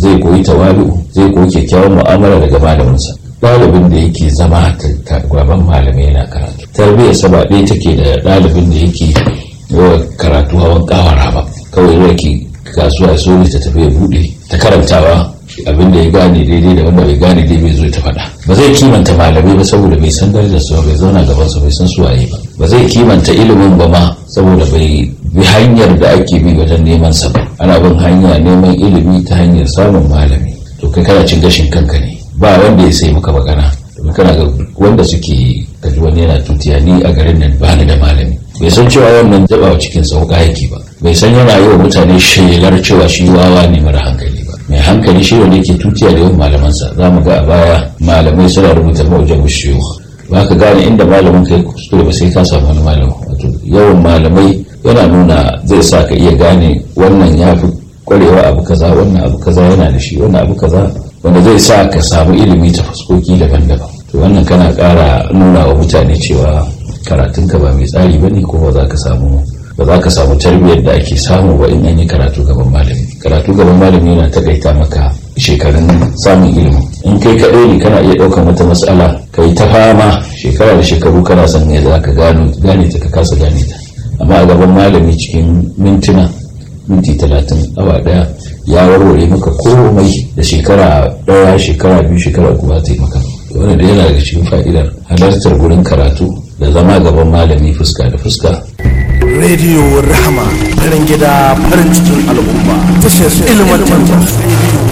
zai koyi tawalu zai koyi kyakkyawan mu'amala daga malaminsa ɗalibin da yake zama gaban malamai yana karatu tarbiyyar sa ba ɗaya take da ɗalibin da yake yawa karatu hawan kawara ba kawai yake kasuwa ya so ta tafi ya buɗe ta karantawa abin da ya gane daidai da wanda bai gane dai bai zo ta faɗa ba zai kimanta malamai ba saboda bai san darajar su bai zauna gaban su bai san su waye ba ba zai kimanta ilimin ba ma saboda bai bi hanyar da ake bi wajen neman sa ba ana bin hanya neman ilimi ta hanyar samun malami to kai kana cin gashin kanka ne ba wanda ya sai maka magana domin kana ga wanda suke kaji wani yana tutiya ni a garin nan ba ni da malami bai san cewa wannan jaba cikin sauka yake ba bai san yana yi wa mutane shelar cewa shi wawa ne mara hankali ba mai hankali shi wanda yake tutiya da yawan malamansa za mu ga a baya malamai suna rubuta mawujan bishiyu ba ka gane inda malamin kai kuskure ba sai ka samu wani malamin wato yawan malamai yana nuna zai sa ka iya gane wannan ya fi kwarewa abu kaza wannan abu kaza yana da shi wannan abu kaza wanda zai sa ka samu ilimi ta fuskoki daban-daban to wannan kana ƙara nuna wa mutane cewa karatunka ba mai tsari ba ne ko ba za ka samu ba za ka samu tarbiyyar da ake samu ba in an yi karatu gaban malami karatu gaban malami yana takaita maka shekarun samun ilimi in kai kaɗai ne kana iya ɗaukar wata matsala ka yi ta fama shekara da shekaru kana son ne za ka gane ta ka kasa gane ta amma a gaban malami cikin mintuna minti talatin awa daya ya warware maka komai da shekara daya shekara biyu shekara uku ba ta yi maka wanda da yana daga cikin fa'idar halartar gurin karatu da zama gaban malami fuska da fuska rediyo rahama farin gida farin cikin al'umma tashar ilmantar